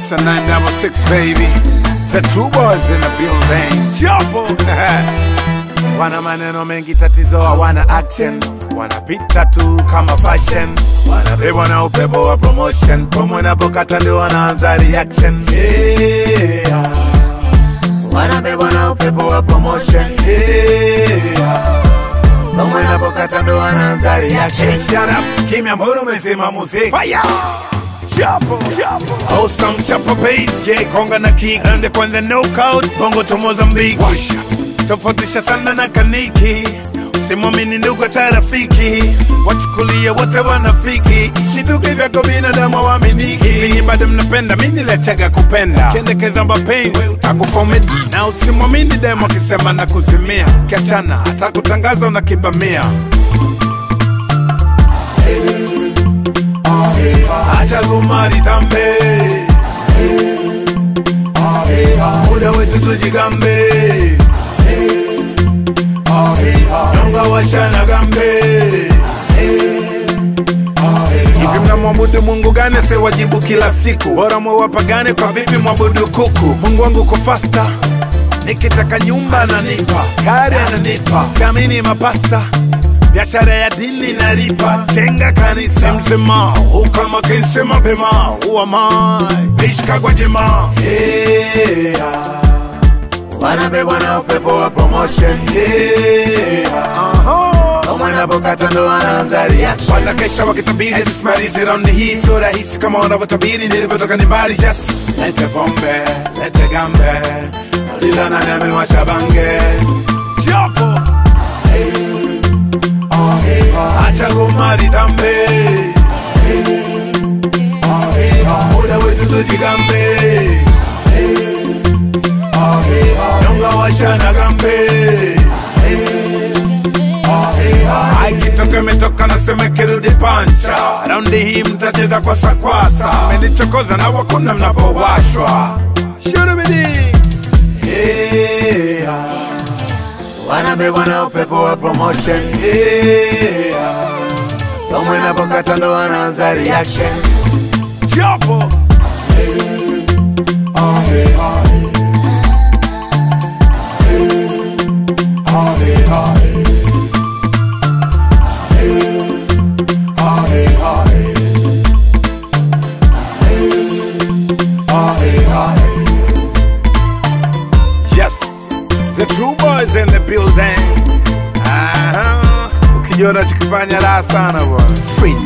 Yes, a 966 baby. The true boys in the building. Jopo. wana maneno mengi, tatizo hawana action, wanapita tu kama fashion, wanabebwa na upepo wa promotion, pomwe napokata ndio wanaanza reaction. Yeah. Wanabebwa na upepo wa promotion. Yeah. Pomwe napokata ndio wanaanza reaction. Hey, shut up, kimya, mbona umezima muziki? Fire! Chapo, chapo. Awesome chapo bass, yeah, konga na kick. Ende kwanza knockout, bongo to Mozambique. Washa. Tofautisha sana na kaniki. Usimwamini ndugu hata rafiki, wachukulie wote wanafiki. Shituke vyako binadamu waaminiki. Hivi bado mnapenda, mimi niliachaga kupenda. Kendekeza mapenzi, utakufomedi. Na usimwamini demo akisema na kuzimia. Kiachana, hata kutangaza unakibamia. acha kumari tambe muda wetu tujigambe nonga washana gambe hivi mnamwabudu mungu gani asiwajibu kila siku bora mwewapagane kwa vipi mwabudu kuku mungu wangu uko fasta nikitaka nyumba ananipa gari ananipa siamini mapasta biashara ya dini nalipa jenga kanisa msema ukama kense mapema uamai ishka kwa jema yeah. wanabebwa na upepo wa promotion yeah. Wanapokata ndo wanaanza reaction Wanakesha wakitabiri tusimalize raundi hii sio rahisi kama wanavyotabiri nilipotoka ni mbali just lete pombe lete gambe lila nani amewasha bange Chapo acha kumari tambe muda wetu tujigambe nyonga washana gambe aikitoka imetoka nasema kirudi pancha raundi hii mtacheza kwa sakwasa menichokoza na wakuna mnapowashwa shurubidi yeah. wanabebwa na upepo wa promotion yeah. Pomwe napokata ndo wanaanza reaction Jopo Yes, the true boys in the building. Aha, ukijua unachokifanya raha sana bwana. Free